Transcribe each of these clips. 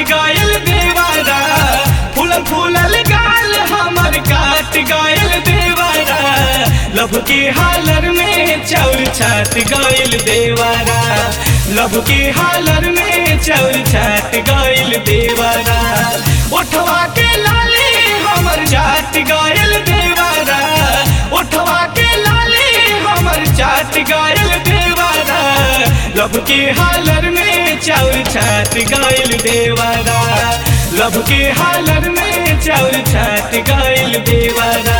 गइल देवारा फूलल फूलल गाल हमर काट गइल देवारा लब के हालर में चाउर छाट गइल देवारा लब के हालर में चाउर छाट गइल देवारा उठवा के लाले हमर चाट गइल देवारा उठवा के लाले हमर चाट गइल देवारा लब के हालर में चाउर छाट गइल देवारा लब के हालर में चाउर छाट गइल देवारा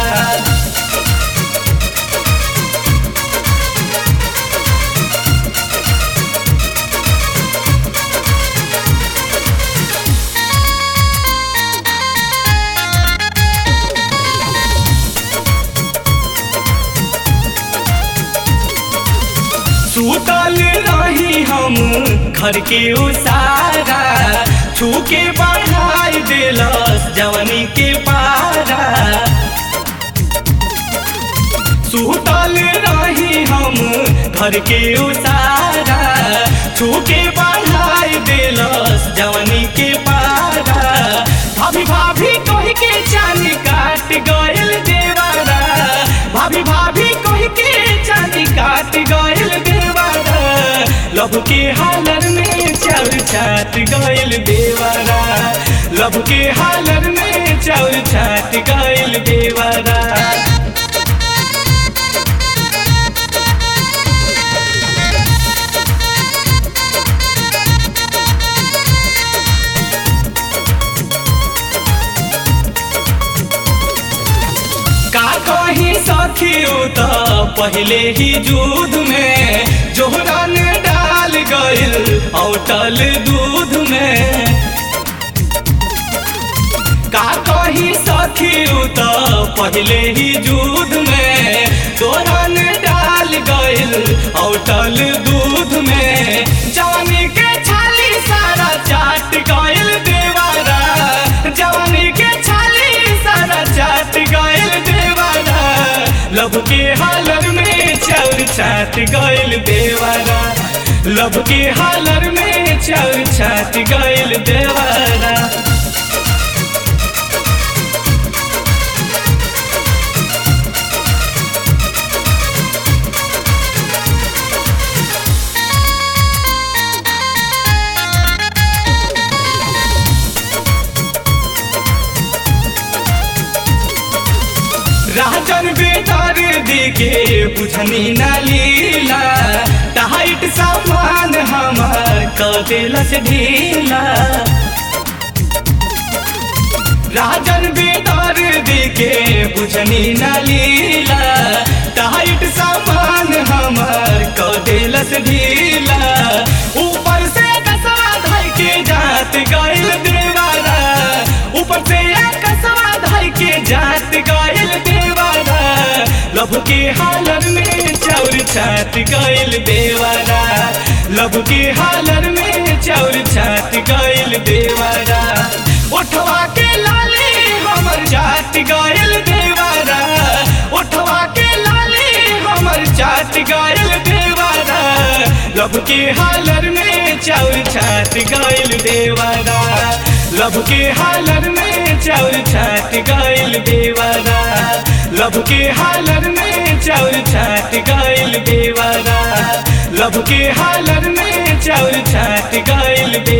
सुतल रही हम घर के उसारा छू के बढ़ाई दिलस जवनी के पारा सुतल रही हम घर के उसारा छू के बढ़ाई दिलस जवनी के पारा भाभी भाभी कह के चांदी काट गइल देवारा भाभी भाभी कह के चांदी काट गइल देवारा लब के हालर में चाउर छाट गइल देवारा लब के हालर में चाउर छाट गइल देवारा का कही सखियो त पहले ही दूध में जोहरन डाल गइल औटल दूध में का कही सखियो त पहले ही दूध में जोहरन डाल गइल औटल दूध में जवानी के छाली सारा चाट गइल देवारा जवानी के छाली सारा चाट गइल देवारा लब के हालर में चाउर छाट गइल देवारा लब के हालर में चाउर छाट गइल देवारा राजन बेटर देखे बुझनी न लीला टाइट सामान हमार कदेलस ढीला राजन बेटर देखे बुझनी न लीला टाइट सामान हमार कदेलस ढीला ऊपर से कसवा धर के जात गइल देवारा ऊपर से कसवा धर के जात गइल देवारा लब के हालर में चाउर छात गइल देवारा लब के हालर में चाउर छात गइल देवारा उठवा के लाले हमर चाट गइल देवारा उठवा के लाले हमर चाट गइल देवारा लब के हालर में चाउर छाट गइल देवारा लब के हालर में चाउर छाट गइल देवारा लब के हालर में चाउर छाट गइल देवारा लब के हालर में चाउर छाट गइल देवारा